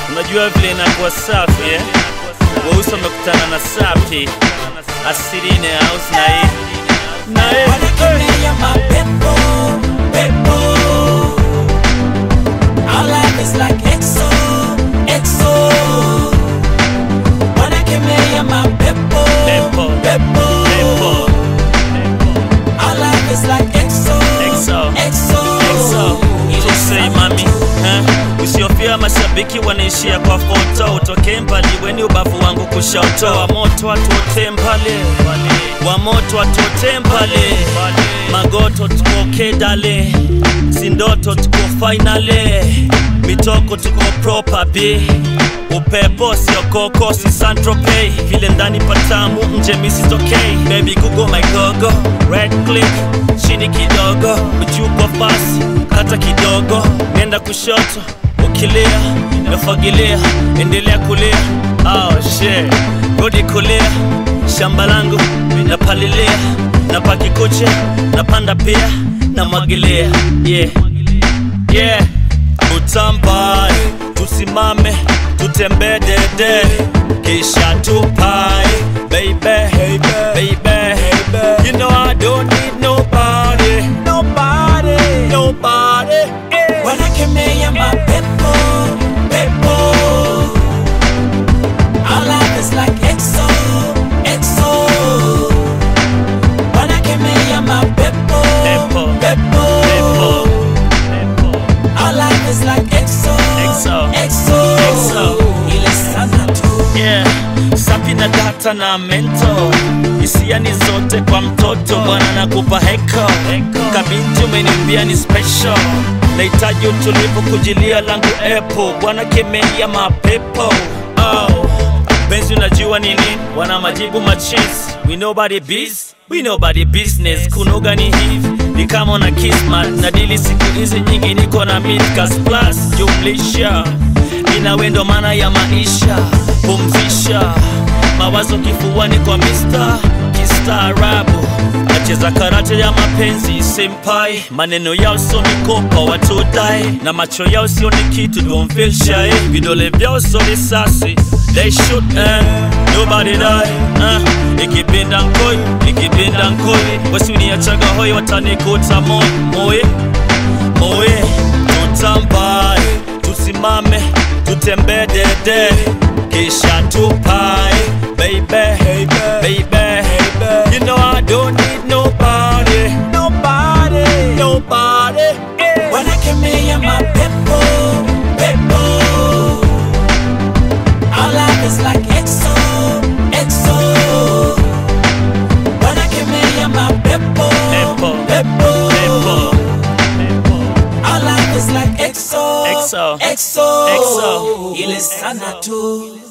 Unajua vile inakuwa safi eh? Weusi wamekutana na safi asili ne house na hii na hii Wanakemea mapepo, pepo. Our life is like EXO, EXO. Wanakemea mapepo, Pepo, pepo. pepo, Our life is like EXO, EXO, EXO. EXO. Tusei mami eh? Usiofia mashabiki wanaishia kwa foto, utoke mbali weni ubavu wangu kushoto, wa moto watuote mbali, wa moto watuote mbali, magoto tuko kedale, sindoto tuko finale, mitoko tuko proper b upepo sio koko si santropei vile ndani patamu nje misitokei baby google my gogo red click chini kidogo juu kwa fasi kata kidogo nenda kushoto ukilia nafagilia endelea kulia oh shit rudi kulia shamba langu napalilia napakikucha napanda pia namwagilia yeah yeah utambae tusimame tutembee dede kisha tupae baby baby you know I don't need nobody nobody nobody yeah. Wanakemea mapepo, pepo. Our life is like EXO, EXO. Wanakemea mapepo, Pepo, pepo. pepo, pepo. Our life is like EXO, EXO, EXO. EXO. Ile sana tu. yeah. sapi na data na mento hisia ni zote kwa mtoto bwana nakupa heko kabinti umeniambia ni special nahitaji utulivu kujilia langu epo bwana kemea mapepo oh. benzi unajua nini wana majibu machis we nobody biz we nobody business kunoga ni hivi ni kama na kismat na dili siku hizi nyingi niko na midcast plus jumlisha ina wendo maana ya maisha pumzisha mawazo kifuani kwa mista kistaarabu nacheza karate ya mapenzi senpai maneno yao sio mikopa watudai na macho yao sio ni kitu don't feel shy vidole vyao sio risasi they shoot eh, nobody die eh, ikipinda nkoi ikipinda nkoi wasiniachaga hoi watanikuta moi moi moye tutambae tusimame tutembee dede kisha tupae baby baby you know I don't need nobody nobody nobody yeah. Wanakemea mapepo, pepo. Our life is like EXO, EXO. Wanakemea mapepo, Pepo, pepo. pepo, pepo. Our life is like EXO, EXO, EXO. EXO. Ile sana tu.